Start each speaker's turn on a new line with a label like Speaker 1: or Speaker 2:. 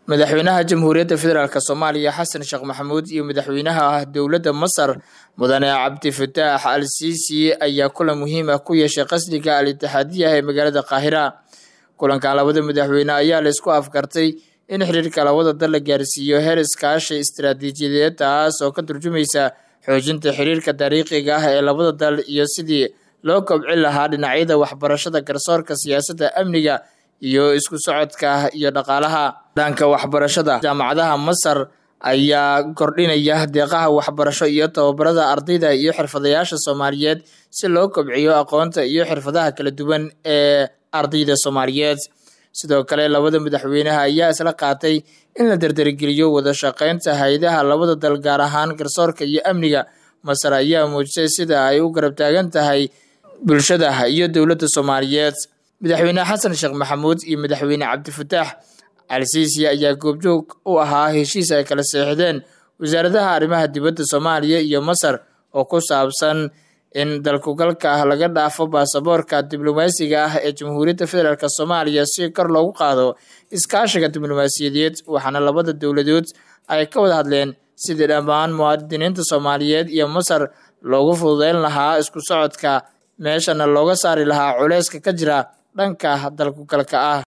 Speaker 1: madaxweynaha jamhuuriyadda federaalk soomaaliya xasan sheekh maxamuud iyo madaxweynaha dowladda masar mudane cabdifataax al siisi ayaa kulan muhiim ah ku yeeshay qasriga al itixaadiyaha ee magaalada qaahira kulankan labada madaxweyne ayaa la isku afgartay in xiriirka labada dal la gaarsiiyo heer iskaashi istaraatiijiyadeed taas oo ka turjumaysa xoojinta xiriirka taariikhiga ah ee labada dal iyo sidii loo kobcin lahaa dhinacyada waxbarashada garsoorka siyaasadda amniga iyo isku socodka iyo dhaqaalaha dhanka waxbarashada jaamacadaha masar ayaa kordhinaya deeqaha waxbarasho iyo tababarada ardayda iyo xirfadayaasha soomaaliyeed si loo kobciyo aqoonta iyo xirfadaha kala duwan ee ardayda soomaaliyeed sidoo kale labada madaxweynaha ayaa isla qaatay in la dardargeliyo wada shaqeynta hay-adaha labada dal gaar ahaan garsoorka iyo amniga masar ayaa muujisay sida ay u garab taagan tahay bulshada iyo dowladda soomaaliyeed madaxweyne xasan sheekh maxamuud iyo madaxweyne cabdifataax al siisi ayaa goobjoog u ahaa heshiis ay kala seexdeen wasaaradaha arrimaha dibadda soomaaliya iyo masar oo ku saabsan in dalkugalka ah laga dhaafo baasaboorka diblomaasiga ah ee jamhuuriyadda federaalk soomaaliya si kor loogu qaado iskaashiga diblomaasiyadeed waxaana labada dowladood ay ka wada hadleen sidii dhammaan muwaadiniinta soomaaliyeed iyo masar loogu fududeyn lahaa isku socodka meeshana looga saari lahaa culeyska ka jira dhanka dalkugalka ah